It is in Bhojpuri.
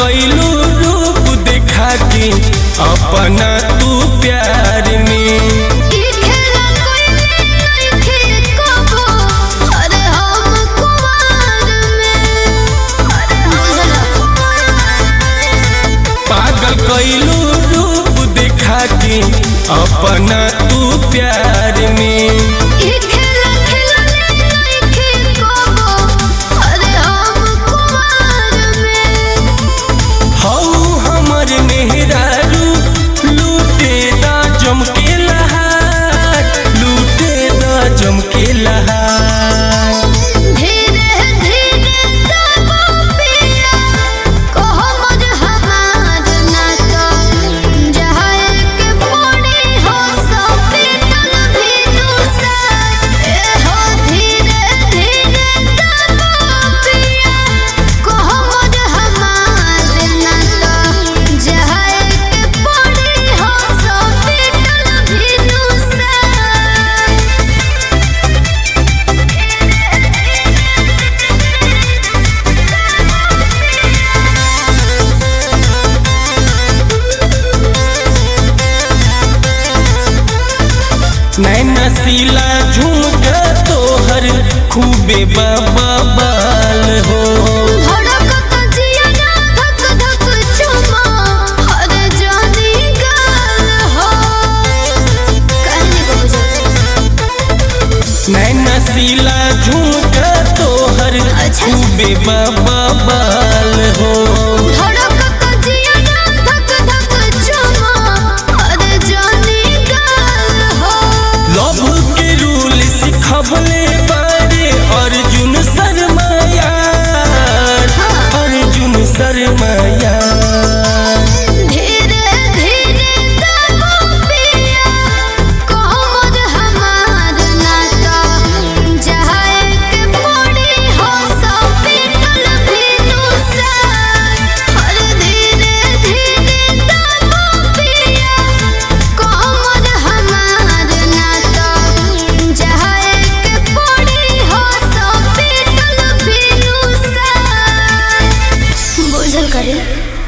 कैलू रूप देखा के अपना तू प्यार में ई खेला कोई नइखे कबो अरे हम कुमार में अरे बुझला पागल कैलू रूप देखा के अपना तू प्यार में ई खेला खेला नइखे कबो अरे हम कुमार में हऊ हमर मेहरारू लूटे दा जमके लहार लूटे दा जमके लहार धीरे धीरे दबो पिया कहो मज हमार ना तो जहाए के पड़ी हो सो पीतल भी दूसर ए हो धीरे धीरे दबो पिया कहो मज हमार ना तो जहाए के पड़ी हो सो पीतल भी दूसर नैना सीला झुमका तोहर खूबे बाबा बाल हो धड़कत जिया ना धक धक चुमा हर जानी गाल हो कहने को बुझा नैना सीला झुमका तोहर अच्छा। खूबे बाबा बाल हो धड़कत जिया ना धक धक चुमा हर जानी गाल हो लव के रूल सिखबले बारे अर्जुन शर्मा यार अर्जुन शर्मा यार धीरे धीरे दबो पिया कहो मत हमार ना तो जहाए के पड़ी हो सो पीतल भी दूसर हर धीरे धीरे दबो पिया कहो मत हमार ना तो जहाए के पड़ी हो सो पीतल भी दूसर बुझल करे